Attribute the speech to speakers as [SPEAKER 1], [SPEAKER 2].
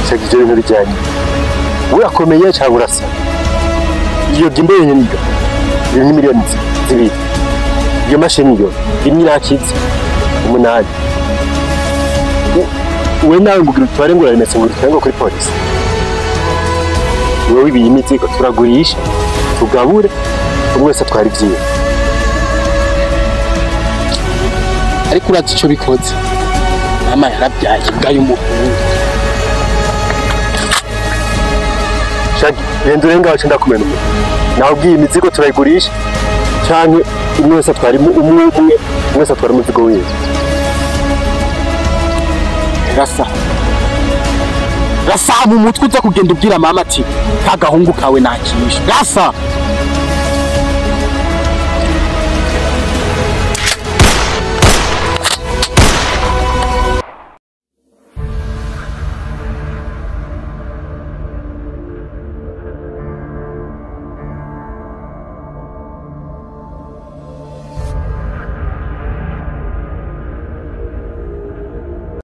[SPEAKER 1] gushaka ibyo bintu bijyanye urakomeye cyangwa urasa iyo gimbo yenye niyo iri ni miliyoni zibiri iyo mashini yo rimwe irakitse umunani we nawe ngo ugira utware ngo urarimetse ngo urutware ngo kuri polisi wowe ibiye imizigo turagurisha tugabure buri wese atwara ibyiwe
[SPEAKER 2] ariko uratse icyo bikoze mama yarabyaye imbwa y'umuhungu
[SPEAKER 1] shagi renda urengaho cyenda kumena umuntu nawe ubwiye imizigo turayigurisha cyangwa umwe wese atwara imu- umwe umwe umwe wese atwara umuzigo wiwe
[SPEAKER 2] rasa rasa mu mutwe uza kugenda ubwira mama ati nta gahungu kawe nakisha rasa